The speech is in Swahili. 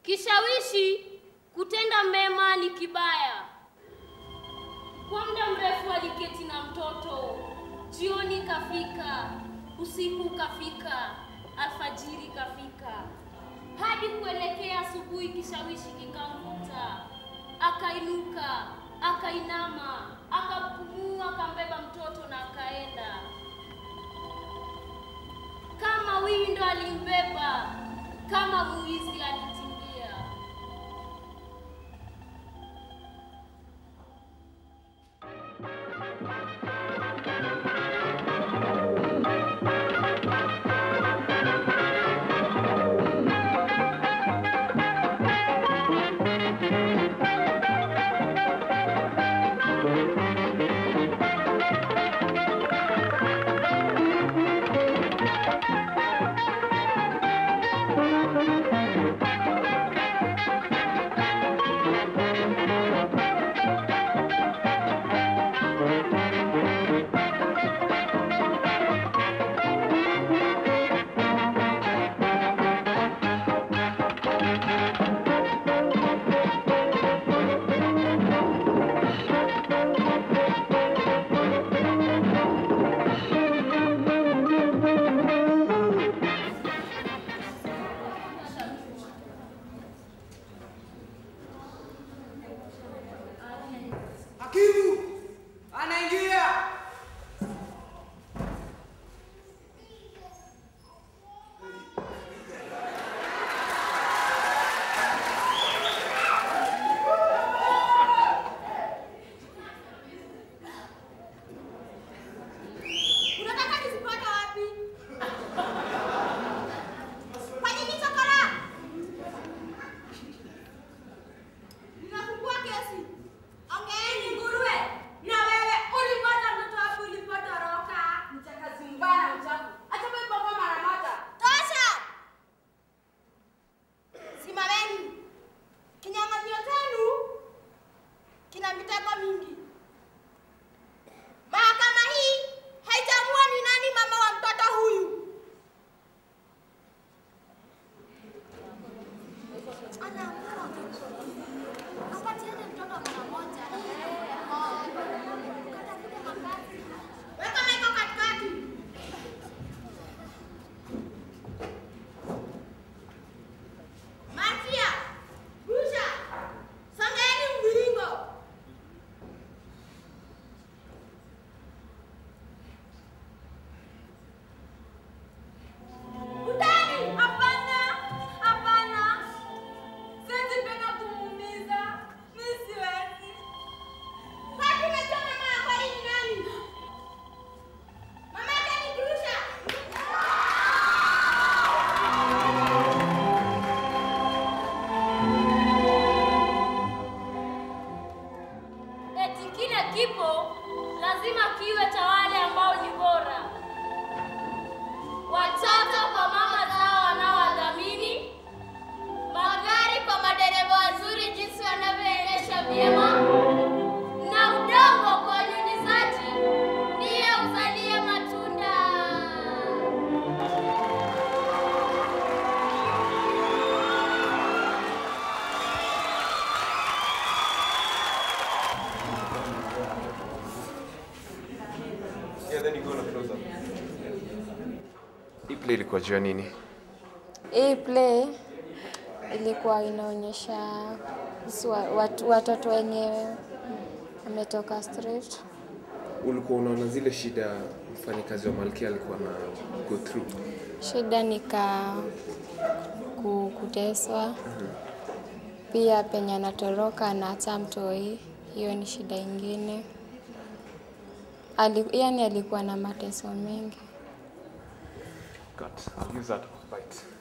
Kishawishi kutenda mema ni kibaya. Kwa muda mrefu aliketi na mtoto. Jioni kafika, usiku kafika, alfajiri kafika, hadi kuelekea asubuhi. Kishawishi kikamvuta, akainuka, akainama, akapumua, akambeba mtoto na akaenda. Kama windo alimbeba, kama mwizi alikimbia. Hakimu anaingia. Unataka nizipate wapi? Kwa nini chokora? Ninafungua kesi. Ongeeni nguruwe. Na wewe ulipata mtoto wapi ulipotoroka? Mchakazi mbaya mchafu. Acha wewe bongo mara moja. Tosha. Simameni. Kinyang'anyiro chenu kina mitego mingi. Mahakama hii haitambua ni nani mama wa mtoto huyu. Anaamua apatiane mtoto mara moja. Ukatafute makazi. Weka maiko katikati. Marcia, Rusha, songeeni mviringo. Utani! Hapana! Hapana! Siwezi penda kumuumiza. Mimi siwezi. Kwani umejua mama yako ni nani? Mama yake ni Grusha. Eti kile kipo lazima kiwe cha wale ambao ni bora, watoto kwa mama zao wanaowadhamini, magari kwa madereva wazuri jinsi wanavyoendesha vyema, na udongo kwa wanyunyizaji ndiye uzalie matunda. Yeah, then you go on a close up. Hii play ilikuwa juu ya nini? Hii play ilikuwa inaonyesha kuhusu wa- watu, watoto wenye ametoka street. Ulikuwa unaona zile shida mfanyikazi wa Malkia alikuwa na go through. Shida ni ka ku- kuteswa, pia penye anatoroka anaacha mtoi, hiyo ni shida ingine. Ali, yani alikuwa na mateso mengi. Cut. I'll use that bite.